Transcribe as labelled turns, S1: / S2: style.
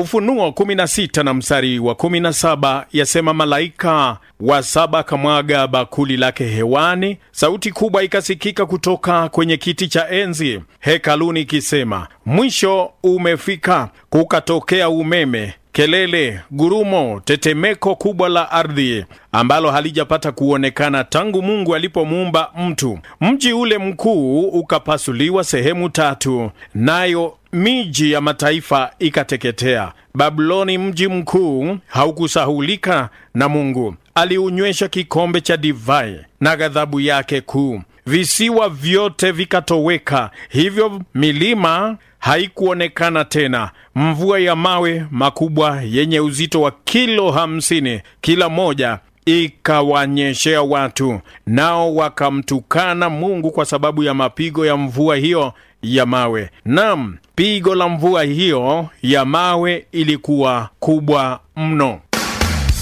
S1: Ufunuo 16 na mstari wa 17 yasema, malaika wa saba akamwaga bakuli lake hewani, sauti kubwa ikasikika kutoka kwenye kiti cha enzi hekaluni ikisema, mwisho umefika. Kukatokea umeme kelele, gurumo, tetemeko kubwa la ardhi ambalo halijapata kuonekana tangu Mungu alipomuumba mtu. Mji ule mkuu ukapasuliwa sehemu tatu, nayo miji ya mataifa ikateketea. Babuloni, mji mkuu, haukusahulika na Mungu. Aliunywesha kikombe cha divai na ghadhabu yake kuu. Visiwa vyote vikatoweka, hivyo milima haikuonekana tena. Mvua ya mawe makubwa yenye uzito wa kilo hamsini kila moja ikawanyeshea watu, nao wakamtukana Mungu kwa sababu ya mapigo ya mvua hiyo ya mawe. Naam, pigo la mvua hiyo ya mawe ilikuwa kubwa mno.